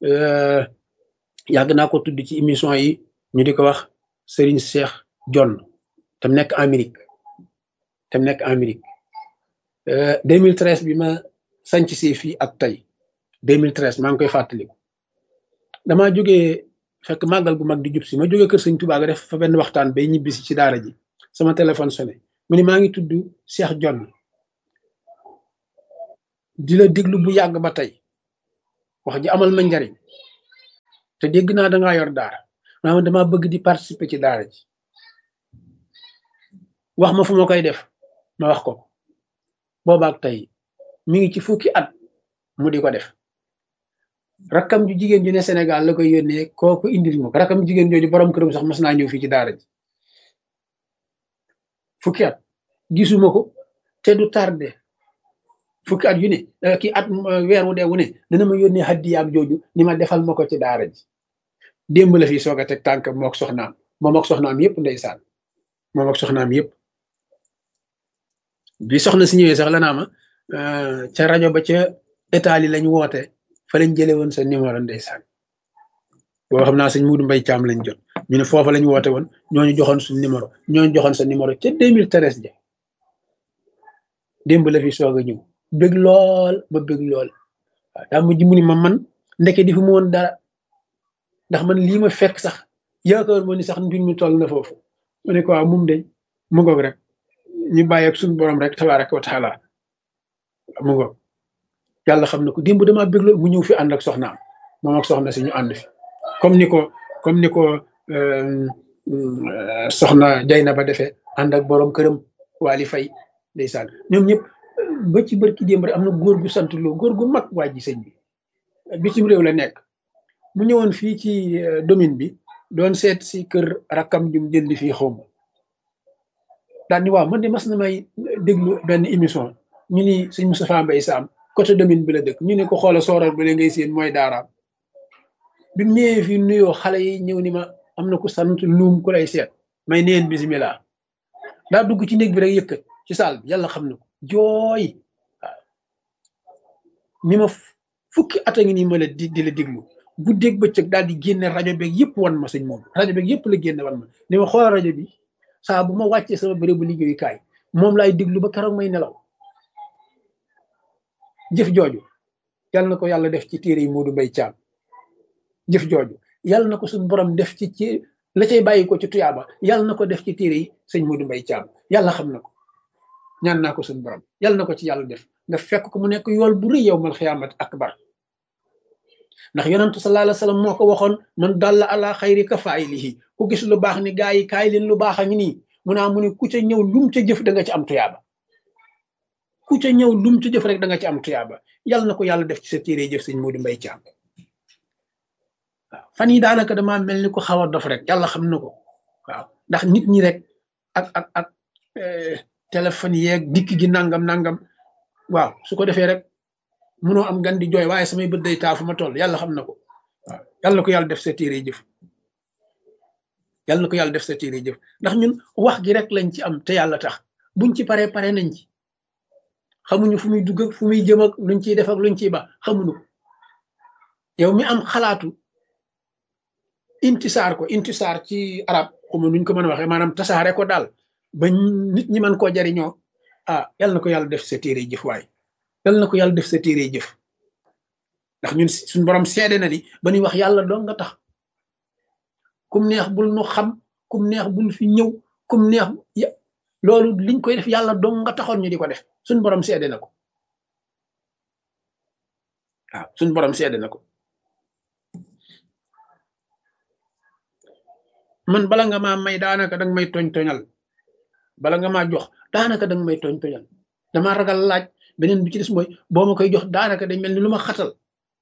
yàgg naa ko tudd ci émission yi ñu di ko wax Serigne Cheikh John tam nekk Amérique tam nekk Amérique 2013 bi ma sanc si fii ak tey 2013 maa ngi koy fàttaliku damaa jógee fekk màggal gu mag di jub si ma jógee kër sëñ Tuubaa ga def fa benn waxtaan bay ñibbisi ci daara ji sama téléphone sonné mu ni maa ngi tudd Cheikh John di la déglu bu yàgg ba tey wax ji amal ma njariñ te dégg naa dangaa yor daara maanaam dama bëgg di participer ci daara ji wax ma fu ma koy def ma wax ko boobaak tey mi ngi ci fukki at mu di ko def rakkam ju jigéen ju ne Sénégal la koy yónnee kooku indil ma ko rakkam jigéen jooju borom këram sax mas naa ñëw fii ci daara ji fukki at gisuma ko te du tardé fukki at yu ne kii at weer wu dee wu ne dana ma yónnee haddiyaam jooju ni ma defal ma ko ci daara ji démb la fii soog a teg tànk mook soxnaam moom ak soxnaam yëpp ndeysaan moom ak soxnaam yëpp bi soxna si ñëwee sax la naa ma ca rajo ba ca état yi lañ woote fa lañ jëlee woon sa numéro ndeysaan boo xam naa sëñ Muudu Mbay Caam lañ jot ñu ne foofa lañ woote woon ñooñu joxoon suñ numéro ñooñu joxoon sa numéro ca 2013 ja démb la fi soog a ñëw bëgg lool ba bëgg lool waaw daa mujj mu ni ma man ndeke di fi mu woon dara ndax man lii ma fekk sax yaakaar moo ni sax mbir mi toll na foofu ma ne ko waaw mum de mu ngoog rek ñu bàyyi ak suñu borom rek tabaraka wa taala mu ngoog yàlla xam na ko démb damaa bëgg lool mu ñëw fi ànd ak soxnaam moom ak soxna si ñu ànd fi comme ni ko comme ni ko soxna jay na ba defee ànd ak borom këram waali fay ndeysaan ñoom ñëpp ba ci bërki démb rek am na góor gu sant loo góor gu mag waa ji sëñ bi bitim réew la nekk mu ñëwoon fii ci domaine bi doon seet si kër rakkam jum jënd fii xaw ma daal ni waaw man de mas na may déglu benn émission ñu ni sëñ Moustapha Mbaye Sam côté domaine bi la dëkk ñu ne ko xoola sooral ba ngay seen mooy daaraam bi mu ñëwee fii nuyoo xale yi ñëw ni ma am na ku sant luum ku lay seet may neen bisimilah daa dugg ci néeg bi rek yëkkat ci saal bi yàlla xam na ko jooy waaw ni ma fukki at a ngi nii ma la di di la diglu guddeeg bëccëg daal di génne rajo beeg yëpp wan ma sëñ moom rajo beeg yëpp la génne wan ma ni ma xoolal rajo bi saa bu ma wàccee sama bérébu liggéeyukaay moom laay diglu ba keroog may nelaw jëf jooju yàlla na ko yàlla def ci téere yi Moodu Mbay Caam jëf jooju yàlla na ko suñu borom def ci ci la cay bàyyi ko ci tuyaaba yàlla na ko def ci téere yi sëñ Moodu Mbay Caam yàlla xam na ko ñaan naa ko suñu borom yàlla na ko ci yàlla def nga fekk ko mu nekk yool bu rëy yow mal xiyaamat akbar ndax yonentu sallallahu alayhi wasallam moo ko waxoon man dalla ala xayri ka faayilihi ku gis lu baax ni gaa yi kaay leen lu baax a ngi nii mu naa mu ne ku ca ñëw lum ca jëf da nga ci am tuyaaba ku ca ñëw lum ca jëf rek da nga ci am tuyaaba yàlla na ko yàlla def ci sa téere jëf sëñ Moodu Mbay Caam waaw fan yi daanaka damaa mel ni ko xaw a dof rek yàlla xam na ko waaw ndax nit ñi rek ak ak ak téléphone yeeg dikk gi nangam nangam waaw su ko defee rek munoo am gan di jooy waaye samay bët day taa fu ma toll yàlla xam na ko waaw yàlla na ko yàlla def sa téere jëf yàlla na ko yàlla def sa téere jëf ndax ñun wax gi rek lañ ci am te yàlla tax buñ ci paree pare nañ ci xamuñu fu muy dugg ak fu muy jëm ak luñ ciy def ak luñ ciy ba xamuñu ko yow mi am xalaatu intisaar ko intisaar ci arab xuma nuñ ko mën a waxee maanaam tasaare ko daal ba nit ñi mën koo jariñoo ah yàlla na ko yàlla def sa téere jëf waay yàlla na ko yàlla def sa téere jëf ndax ñun suñ borom seede na ni ba ñuy wax yàlla doo nga tax kum neex bul nu xam kum neex bul fi ñëw kum neex loolu liñ koy def yàlla doo nga taxoon ñu di ko def suñ borom seede na ko waaw suñ borom seede na ko man bala nga maa may daanaka danga may tooñ tooñal bala nga maa jox daanaka danga may tooñ tooñal dama ragal laaj beneen bi ci des mooy boo ma koy jox daanaka day mel ni lu ma xatal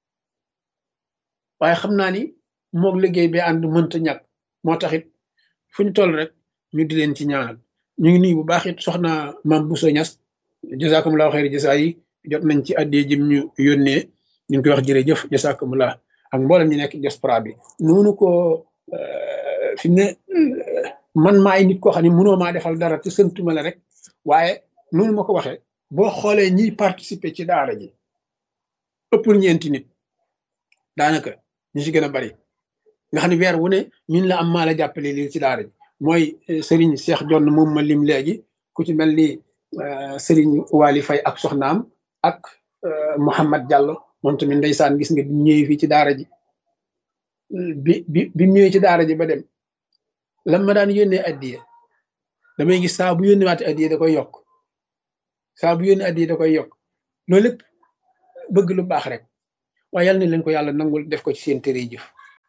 waaye xam naa ni moog liggéey bi ànd mënta ñàkk moo tax it fu ñu toll rek ñu di leen ci ñaanal ñu ngi nuyu bu baax it soxna maam Bousso Ñas jazakumullahu xayri jasa yi jot nañ ci addee jëm ñu yónnee ñu ngi koy wax jërëjëf jazakumullah ak mboolem ñu nekk diaspora bi noonu ko fi ne man maay nit koo xam ne mënoo maa defal dara te sëntuma la rek waaye noonu ma ko waxee boo xoolee ñiy participer ci daara ji ëppul ñeenti nit daanaka ñu si gën a bari nga xam ne weer wu ne ñun la am maa la jàppale lii ci daara ji mooy Serigne Cheikh Jonn moom ma lim léegi ku ci mel ni Serigne Wali Fay ak soxnaam ak Mouhamad Diallo moom tamit ndeysaan gis nga bi ñëwee fii ci daara ji bi bi bi ñëwee ci daara ji ba dem lan ma daan yónnee addiye damay gis saa bu yónnee waate addiye da koy yokk saa bu yónnee addiye da koy yokk loolu lépp bëgg lu baax rek waaye yàlla na leen ko yàlla nangul def ko ci seen téere jëf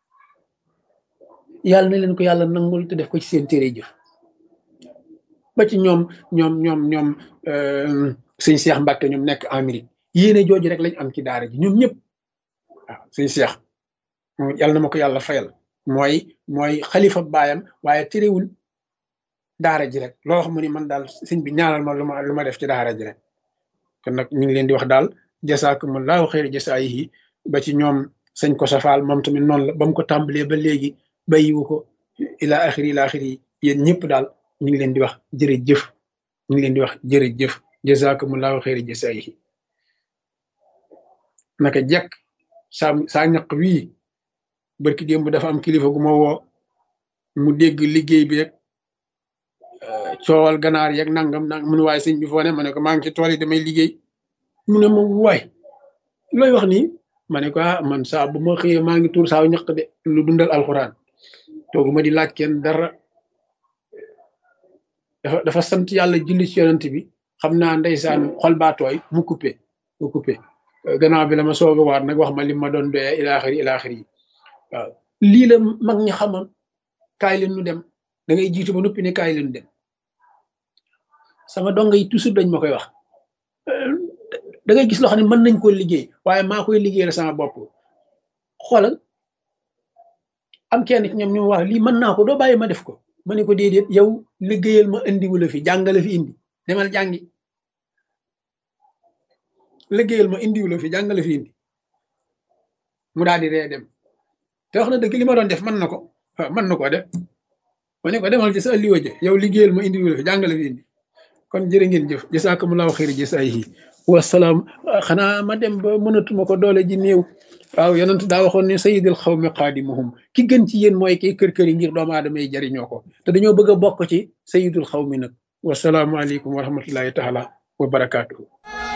yàlla na leen ko yàlla nangul te def ko ci seen téere jëf ba ci ñoom ñoom ñoom ñoom sëñ Seex Mbàkke ñoom nekk Amérique yéene jooju rek lañ am ci daara ji ñoom ñëpp waaw sëñ Seex moom yàlla na ma ko yàlla fayal mooy mooy xalifa baayam waaye terewul daara ji rek loo xam ne man daal sëñ bi ñaanal ma lu ma lu ma def ci daara ji rek kon nag ñu ngi leen di wax daal jasaakumullahu xayra jasaayihi ba ci ñoom sëñ ko safaal moom tamit noonu la ba mu ko tàmbalee ba léegi bàyyiwu ko ila axiri ila axiri yéen ñëpp daal ñu ngi leen di wax jërëjëf ñu ngi leen di wax jërëjëf jasaakumullahu xayra jasaayihi naka jekk saa saa ñaq wii barki démb dafa am kilifa gu ma woo mu dégg liggéey bi rek coowal ganaar yeeg nangam nang mu ne waaye sëñ bi foo ne ma ne ko maa ngi ci tool yi damay liggéey mu ne ma waay looy wax nii ma ne ko ah man saa bu ma xëyee maa ngi tuur saa ñaq de lu dundal alxuraan toogu ma di laaj kenn dara dafa dafa sant yàlla julli ci yonent bi xam naa ndeysaan xol baa tooy mu coupé mu coupé gannaaw bi la ma soog a waat nag wax ma li ma doon doyee ilaaxiri ilaaxiri yi waaw lii la mag ñi xamoon kaay leen nu dem da ngay jiitu ba noppi ne kaay leen dem sama donga yi toujours dañ ma koy wax da ngay gis loo xam ne mën nañ koo liggéey waaye maa koy liggéeyal sama bopp xoolal am kenn ci ñoom ñu wax lii mën naa ko doo bàyyi ma def ko ma ne ko déedéet yow liggéeyal ma indi wala fi jàngale fi indi demal jàngi liggéeyal ma indi wala fi jàngale fi indi mu daal di ree dem te wax na dëgg li ma doon def mën na ko mën na koo def ma ne ko demal ci sa alliwa je yow liggéeyal ma indi wala fi jàngale fi indi kon jërë ngeen jëf jasaakumullahu xayri jasaayihi wasalaam xanaa ma dem ba mënatuma ko doole ji néew waaw yonent daa waxoon ne sayidul xawmi qaadimuhum ki gën ci yéen mooy kii kër kër yi ngir doomu aadama yi jariñoo ko te dañoo bëgg a bokk ci sayidul xawmi nag wasalaamualeykum wa rahmatullahi taala wa barakaatuhu